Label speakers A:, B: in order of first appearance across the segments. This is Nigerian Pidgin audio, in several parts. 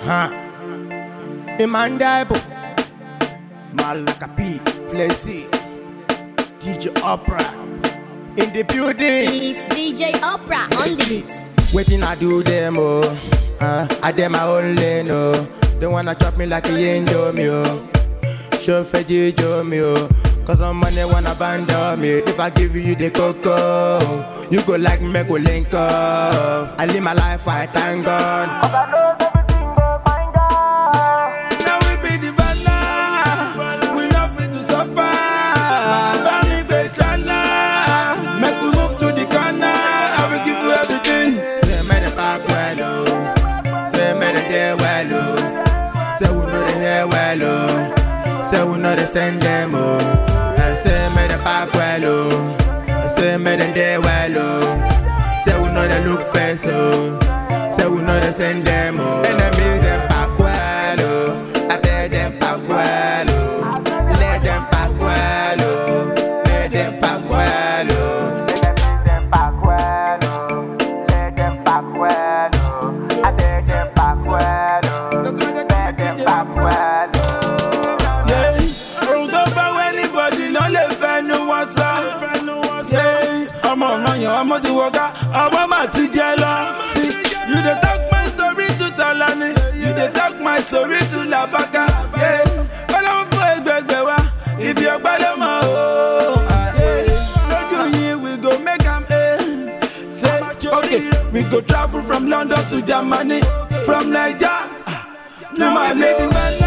A: Huh. Imandaibo. Malakapi. Flexi. DJ Opera. In the building.
B: It's DJ Opera on the beat.
A: Waiting I do them oh. Uh, I dem my own lane oh. They wanna chop me like a indomie oh. Show feji jo me oh. Cause some money wanna abandon me. If I give you the cocoa, you go like me go link up. I live my life I thank God.
C: Now we be the banner. We love it to suffer. Bami Bechala. Make we move to the corner. I will give you everything.
A: Say me the back well oh. Say me the day well oh. Say we know the hair well oh. Say we know the send them oh. And say me the back well oh. And Say me the day well oh. Say we know the look face oh. Say we know the send them oh. Enemies them back well oh. I tell them back well oh. Let them back well oh. Let them back well oh. Enemies them back well oh. Let them back well oh. I tell them back well oh. Let them back well oh.
C: Yeah. Ohun tó bá wẹ́ anybody ló lè fẹnu wọn sọ. Yeah. Ọmọ ọ̀ràn yẹn ọmọ ti wọ̀gá, ọmọ mà ti jẹ lọ. See, you dey talk my story to Tọ́lání, you dey talk my story to Làbákà. Yeah. Kọ́lọ́wọ́ fún ẹgbẹ̀gbẹ̀ wa, ibi ọgbà ló mọ̀ o. Yeah. Lójú yìí we go make am eh. Say, okay, we go travel from London to Germany, from Naija to Mali.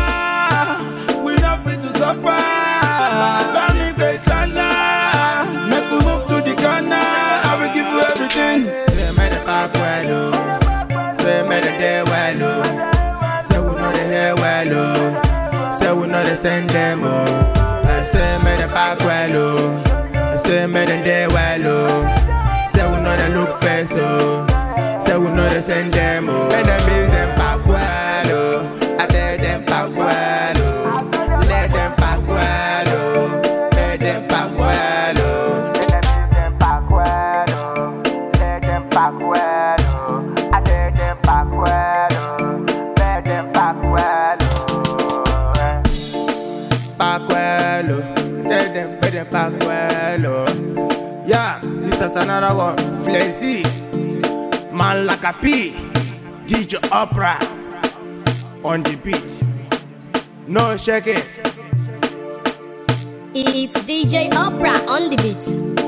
C: We love it to suffer. Bami Bechala. Make we move to the corner. I will give you everything.
A: Say me the back well oh. Say me the day well oh. Say we know the hair well oh. Say we know the send them oh. And say me the back well oh. And Say me the day well oh. Say we know the look face oh. Say we know the send them oh. Enemies them back well oh. I tell them back well oh. Let them back well oh. Let them back well oh. Enemies them back well oh. Let them back well oh. I tell them back well oh. Let them back well oh. Back well oh. Tell them, let them back well oh. Yeah, this is another one. Flexi. Man like a P. DJ Opera. On the beat. No shaking.
B: It's DJ Opera on the beat.